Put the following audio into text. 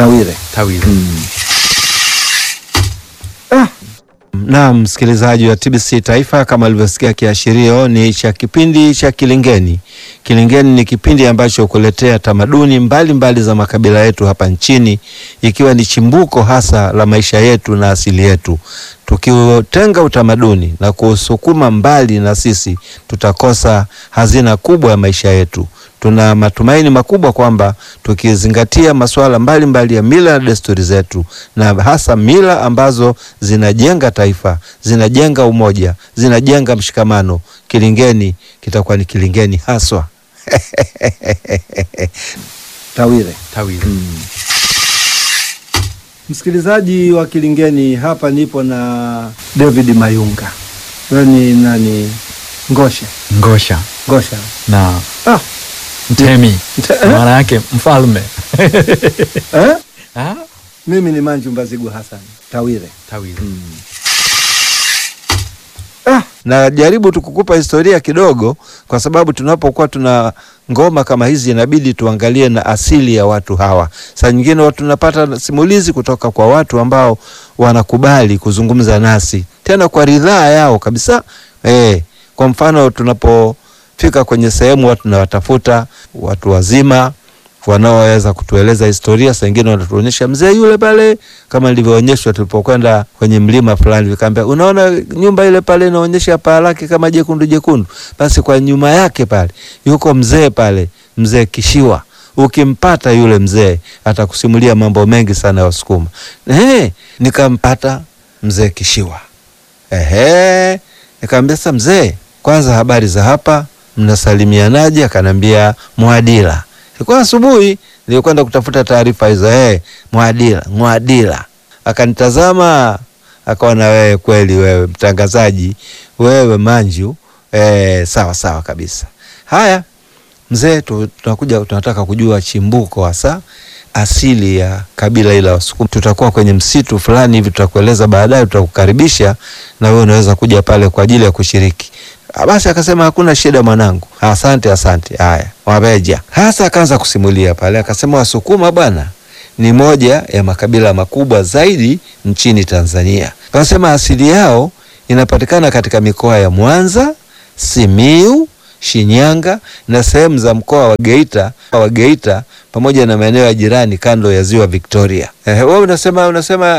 Tawire. Tawile. Na msikilizaji wa TBC Taifa, kama alivyosikia kiashirio, ni cha kipindi cha Kilingeni. Kilingeni ni kipindi ambacho kuletea tamaduni mbalimbali mbali za makabila yetu hapa nchini, ikiwa ni chimbuko hasa la maisha yetu na asili yetu. Tukiutenga utamaduni na kuusukuma mbali na sisi, tutakosa hazina kubwa ya maisha yetu. Tuna matumaini makubwa kwamba tukizingatia masuala mbalimbali ya mila na desturi zetu, na hasa mila ambazo zinajenga taifa, zinajenga umoja, zinajenga mshikamano, Kilingeni kitakuwa ni Kilingeni haswa. Tawire. Tawile. Msikilizaji wa Kilingeni, hapa nipo na David Mayunga. Wewe ni nani? Ngosha. Ngosha Ngosha. na Ah, mtemi, Mte- maana yake mfalme. eh? Ah, Mimi ni Manju Mbazigu Hassan. Tawire. Tawile. Ah, najaribu tu kukupa historia kidogo, kwa sababu tunapokuwa tuna ngoma kama hizi inabidi tuangalie na asili ya watu hawa. Saa nyingine watu tunapata simulizi kutoka kwa watu ambao wanakubali kuzungumza nasi tena kwa ridhaa yao kabisa. Eh, kwa mfano tunapofika kwenye sehemu watu tunawatafuta watu wazima wanaoweza kutueleza historia. Saa ingine wanatuonyesha mzee yule pale, kama nilivyoonyeshwa tulipokwenda kwenye mlima fulani, vikaambia unaona nyumba ile pale inaonyesha paa lake kama jekundu jekundu, basi kwa nyuma yake pale yuko mzee pale, mzee Kishiwa. Ukimpata yule mzee atakusimulia mambo mengi sana ya Wasukuma. Ehe, nikampata mzee Kishiwa. Ehe, nikamwambia sasa, mzee, kwanza habari za hapa, mnasalimianaje? Akanambia Mwadila. Ilikuwa asubuhi, nilikwenda kutafuta taarifa hizo. Eh, Mwadila, Mwadila. Akanitazama akaona, wewe kweli, wewe mtangazaji, wewe Manju. Eh, sawa sawa kabisa. Haya mzee, tu- tunakuja tunataka kujua chimbuko hasa asili ya kabila ila Wasukuma. Tutakuwa kwenye msitu fulani hivi, tutakueleza baadaye, tutakukaribisha na wewe unaweza kuja pale kwa ajili ya kushiriki. Ah, Basi akasema hakuna shida mwanangu, asante asante. Haya, wabeja hasa akaanza kusimulia pale, akasema Wasukuma bwana ni moja ya makabila makubwa zaidi nchini Tanzania. Akasema asili yao inapatikana katika mikoa ya Mwanza, Simiu, Shinyanga na sehemu za mkoa wa Geita, wa Geita pamoja na maeneo ya jirani kando ya ziwa Victoria. Eh, wewe unasema unasema